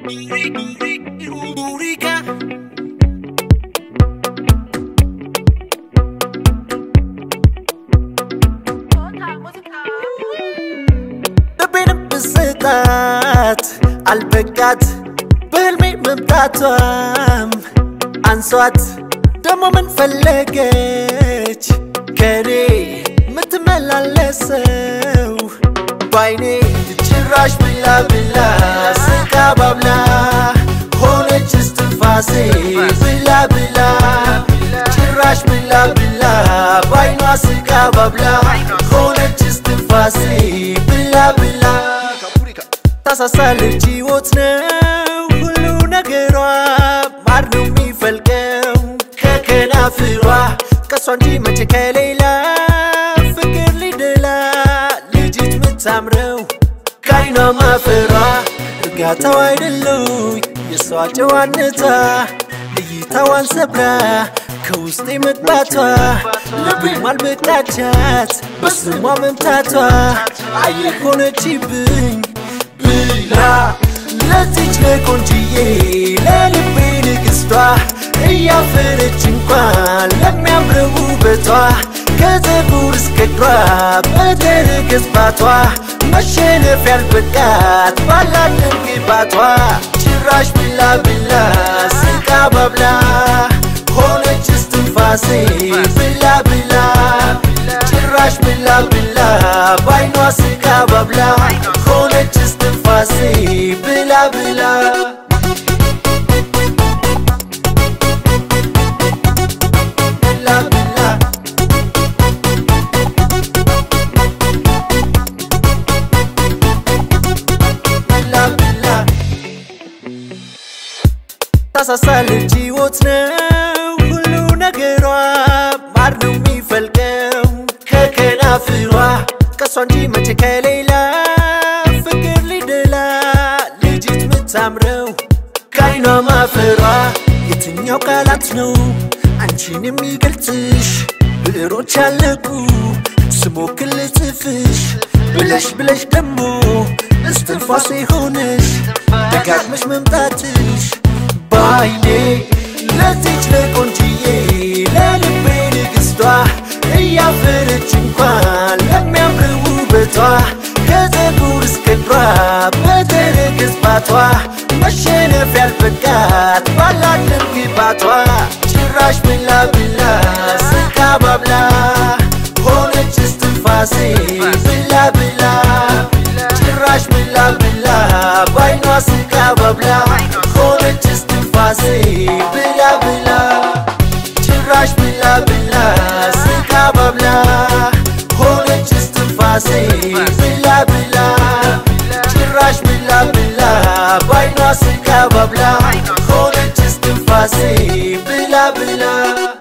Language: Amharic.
ልቤንም ብስጣት አልበቃት በህልሜ መምጣቷም አንሷት ደሞ ምን ፈለገች ከኔ ምትመላለሰው ባይኔ ጭራሽ ብላ ብላ ስቃ ባብላ ሆነች እስትንፋሴ ብላ ብላ ጭራሽ ብላ ብላ ባይኗ ስቃ ባብላ ሆነች እስትንፋሴ ብላ ብላ ታሳሳለች ሕይወት ነው ሁሉ ነገሯ ማር ነው የሚፈልቀው ከከናፍሯ ከሷ እንጂ መቼ ከሌላ ፍቅር ሊደላ ልጅት ምታምረው ከአይኗ ማፈሯ እርጋታው አይደለው የሷ ጨዋነቷ እይታዋን ሰብራ ከውስጤ መግባቷ ልቤም አልበቃቻት በስሟ መምታቷ አየር ሆነችብኝ ብላ ለዚች ለቆንጅዬ ለልቤ ንግስቷ እያፈረች እንኳን ለሚያምረው ውበቷ ከፀጉር እስከ እግሯ በተረገዝባቷ መሸነፍ ያልበቃት ባላት ግባቷ ጭራሽ ብላ ብላ ስቃ ባብላ ሆነች እስትንፋሴ ብላ ብላ ጭራሽ ብላ ብላ ባይኗ ስቃ ባብላ ሆነች እስትንፋሴ ብላ ብላ ብላ ብላ ብላ ብላ ታሳሳለች ሕይወት ነው ሁሉ ነገሯ ማር ነው የሚፈልቀው ከከናፍሯ ከሷ እንጂ መቼ ከሌላ ፍቅር ሊደላ ልጅት ምታምረው ከአይኗ ማፈሯ የትኛው ቃላት ነው አንቺን የሚገልጽሽ ብዕሮች አለቁ ስሞክር ልጽፍሽ ብለሽ ብለሽ ደሞ እስትንፋሴ ሆነሽ ደጋግመሽ መምጣትሽ ባይኔ ለዚች ለቆንጅዬ ለልቤ ንግስቷ እያፈረች እንኳን ለሚያምር ውበቷ ከፀጉር እስከ እግሯ በተረገዝባቷ መሸነፍ ያልበቃት ባላት ግባቷ ጭራሽ ብላ ብላ ስቃ ባብላ ሆነች እስትንፋሴ ብላ ብላ ጭራሽ ብላ ብላ ባይኗ ስቃ ባብላ ሆነች እስትንፋሴ ብላ ብላ ጭራሽ ብላ ብላ ስቃ ባብላ ሆነች እስትንፋሴ ብላ ብላ ጭራሽ ብላ ብላ ባይኗ ስቃ ባብላ ሆነች እስትንፋሴ ብላ ብላ